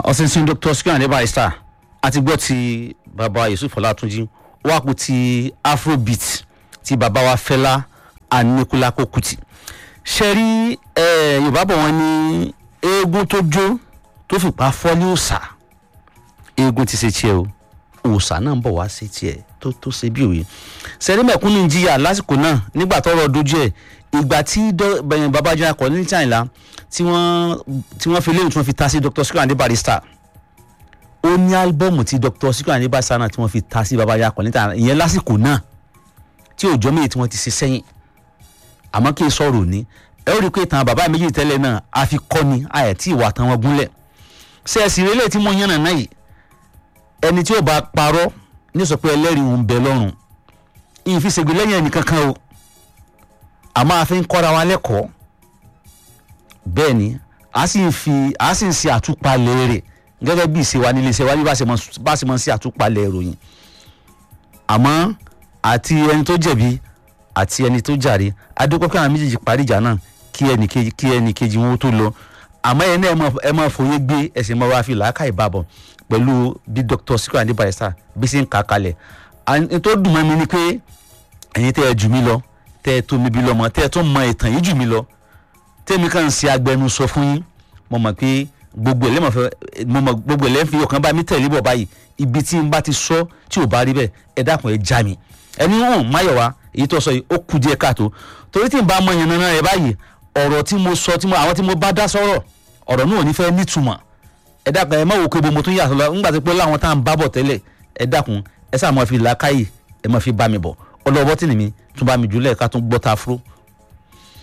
ọ̀sìnsìn dr sikiru adé barrister àti gbọ́ ti bàbá yusuf ọlátúnjì ó wá kú ti afrobeat ti bàbá wa fẹlá aníkúlákó kùtì ṣe rí eh, yorùbá bọ̀ wọ́n ní eégún tó jó tó fìpá fọ́lé òòṣà eégún ti ṣe tiẹ̀ o òòṣà náà ń bọ̀ wá sí tiẹ̀ tó tó ṣe bí òye sẹ́rí mẹ̀kúnnù ń jìyà lásìkò náà nígbà tọ́rọ̀ dojú ẹ̀ ìgbà tí dọ́- bẹ̀yẹn babájọ́ akọ̀ ní china tí wọ́n tí wọ́n fi léyìn tí wọ́n fi ta sí dr sikiru adé barrister ó ní álbọ́ọ̀mù tí dr sikiru adé barrister náà tí wọ́n fi ta sí babájọ́ akọ̀ ní china ìyẹn lásìkò náà tí òjò méjì tí wọ́n ti ṣe sẹ́yìn àmọ́ kí n sọ̀rọ̀ òní ẹ ó rí i pé ìtàn bàbá méjì tẹ́lẹ̀ náà a fi kọ́ ni àyẹ̀ tí ìwà tán wọn gúnlẹ̀ ṣe ẹ̀sìn rẹ̀ lè tí mo yànnà náà yìí ẹni tí ó bá parọ́ ní sọ pé ẹlẹ́rìí òun bẹ lọ́rùn ìyìn fi ṣègbè lẹ́yìn ẹnì kankan o àmọ́ a fi ń kọ́ra wa lẹ́kọ̀ọ́ bẹ́ẹ̀ ni a sì ń fi a sì ń ṣe àtúpalẹ̀ rẹ̀ gẹ́gẹ́ bí ìṣe wa nílé iṣẹ́ wa bí bá ṣe mọ- bá ṣe mọ sí àtúpalẹ̀ ìròyìn àmọ́ àti ẹni tó jẹ̀bi àti ẹni tó jàre adúpẹ́ pé àwọn méjèèjì parí ìjà náà kí ẹnì kejì kí ẹnì kejì wọn ó tó lọ àmọ́ ẹ náà ẹ máa- ẹ máa fòye gbé ẹsẹ̀ máa wá fi làákà ìbàbọ̀ pẹ̀lú bí dr sikiru adé barrister bí ṣe ń kà á kalẹ̀ ẹni tó dùn mọ́ mi ni pé ẹ̀yin tẹ́ ẹ jù mí lọ tẹ́ ẹ tó mi bí lọ́mọ tẹ́ ẹ tó mọ ìtàn yìí jù mí lọ tẹ́mi kàn ń ṣe agbẹnusọ fún yín mo mọ̀ pé gbogbo ẹlẹ́mọ̀ fẹ́ mo mọ̀ gbogbo ẹlẹ́mọ̀ fi ọkàn bá mi tẹ̀lé bọ̀ báyìí ibi tí n bá ti sọ tí ò bá rí bẹ́ẹ̀ ẹ dákun ẹ já mi ẹni hàn máyọ̀wá èyí tó sọ yìí ó kù díẹ̀ káàtó torí tí n bá mọ yẹn nana rẹ báyìí ọ̀rọ̀ tí mo sọ tí mo àwọn tí mo bá dá sọ̀rọ̀ ọ̀rọ̀ náà ò ní fẹ́ nítumọ̀ ẹ dákun ẹ má wò pé bo mo tún yàtọ̀ lọ ńgbà tó pé láwọn tá à ń bá bọ̀ tẹ́lẹ̀ ẹ dákun ẹ sáà máa fi làákàyè ẹ máa fi bá mi bọ̀ ọlọ́wọ́ tí nìmi tún bá mi jùlẹ̀ ká tún gbọ́ ta fúró